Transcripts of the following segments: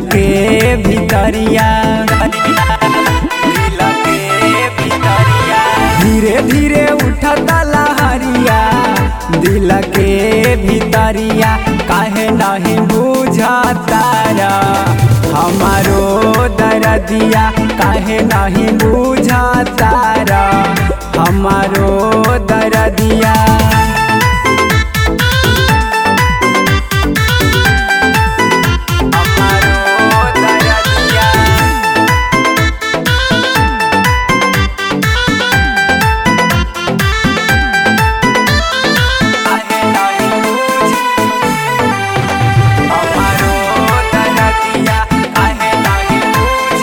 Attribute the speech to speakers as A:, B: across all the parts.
A: के भितरिया दिल के भितरिया धीरे धीरे उठता लहरिया दिल के भितरिया काहे नहीं बुझता हमारो दरदिया काहे नहीं बुझता हमारो दरदिया हमारो दरदिया काहे नहीं बुझ हमारो दरदिया काहे नहीं बुझ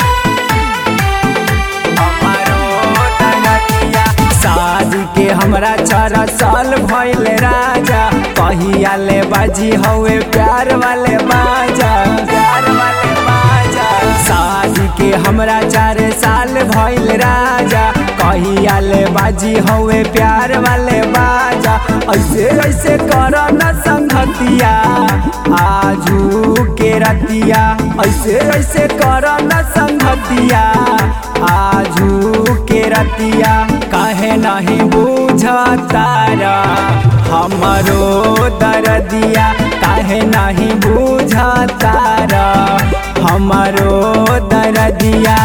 A: हमारो दरदिया शादी के हमरा चार साल भइल राजा कहिया ले बाजी हवे प्यार वाले बाजा प्यार वाले बाजा शादी के हमरा चार साल भइल राजा कहिया ले बाजी हवे प्यार वाले बाजा ऐसे ऐसे कर न संगतिया आजू के रतिया ऐसे ऐसे कर न संगतिया आजू के रतिया काहे नहीं बुझतारा हमरो दरदिया काहे नहीं बुझतारा हमरो दरदिया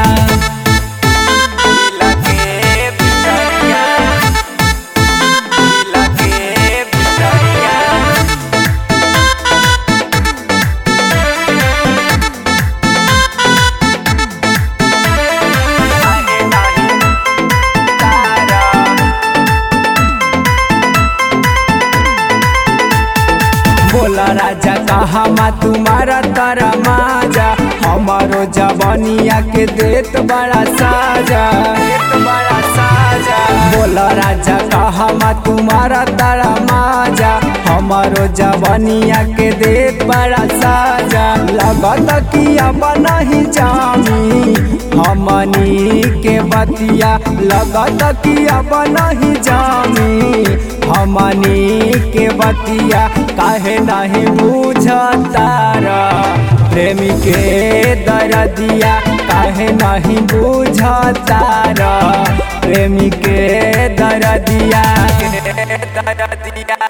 A: दिल के भितरिया, दिल के भितरिया, काहे नहीं तारा बोला राजा कहा मा तुम्हारा तारा माजा हमारो जवानिया के देत बड़ा साजा देत बड़ा साजा बोला राजा कहा मा तुम्हारा तारा माजा हमारो जवानिया के देत बड़ा साजा लगत कि अब नहीं जामी हमनी के बतिया लगत कि अब नहीं जामी हमनी के बतिया काहे नहीं बुझतारा प्रेमी के दरदिया काहे नहीं बुझतारा प्रेमी के दरदिया दरदिया